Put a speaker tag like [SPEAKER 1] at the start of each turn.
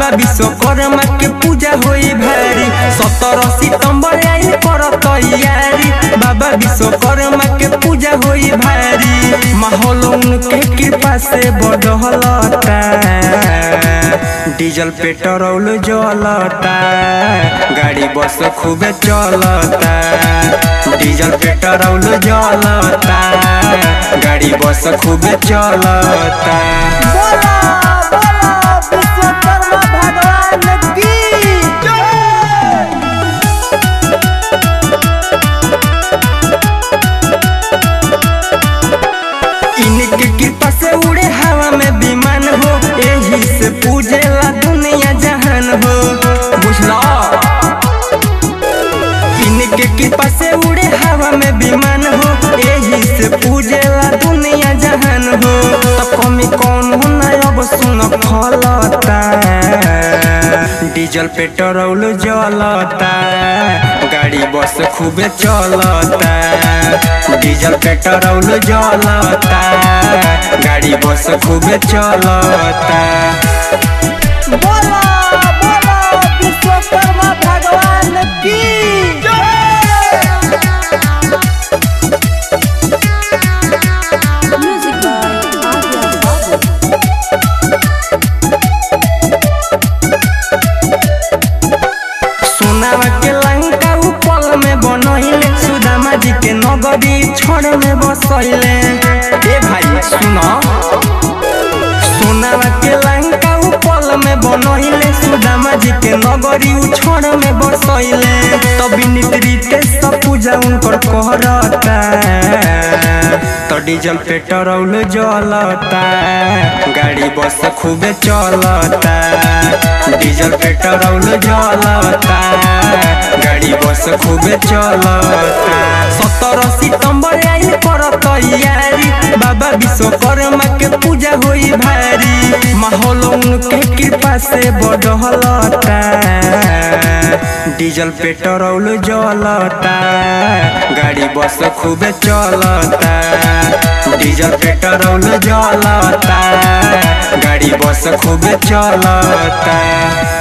[SPEAKER 1] विश्वकर्मा के पूजा होई भारी सत्रह सितंबर आई कर तैयारी बाबा विश्वकर्मा के पूजा होई भारी माहौल उनके कृपा से बढ़लता डीजल पेट्रोल जलता गाड़ी बस खूबे चलता डीजल पेट्रोल जलता गाड़ी बस खूबे चलता
[SPEAKER 2] बोला बोला विश्वकर्मा भगवान की
[SPEAKER 1] इनके कृपा से उड़े हवा में विमान हो यही से पूजेला दुनिया जहान हो बुझला इनके कृपा से उड़े हवा में विमान हो यही से पूजेला दुनिया जहान हो तो कमी कौन हो ना अब सुन फलता डीजल पेट्रोल जलता गाड़ी बस खूबे चलता डीजल पेट्रोल जलता गाड़ी बस खूबे चलता
[SPEAKER 2] बोला बोला विश्वकर्मा भगवान की
[SPEAKER 3] Music by Adya Babu.
[SPEAKER 1] सोनावा के लंका उ पल में बनैले सुदामा जी के नगरी छोड़ में बसैले ए भाई सुनो सोनावा के लंका उ पल में बनैले सुदामा जी के नगरी उ छोड़ में बसैले तभी नित्रिते सब पूजा उनकर कहरता तो डीजल पेट्रोल जलता गाड़ी बस खूबे चलता डीजल पेट्रोल जलता गाड़ी बस खूबे चलता सत्रह सितंबर आई कर तैयारी बाबा विश्वकर्मा के पूजा होई भारी माहौल उनके कृपा से बढ़लता डीजल पेट्रोल जलता गाड़ी बस खूबे चलता डीजल पेट्रोल जलता गाड़ी बस खूबे चलता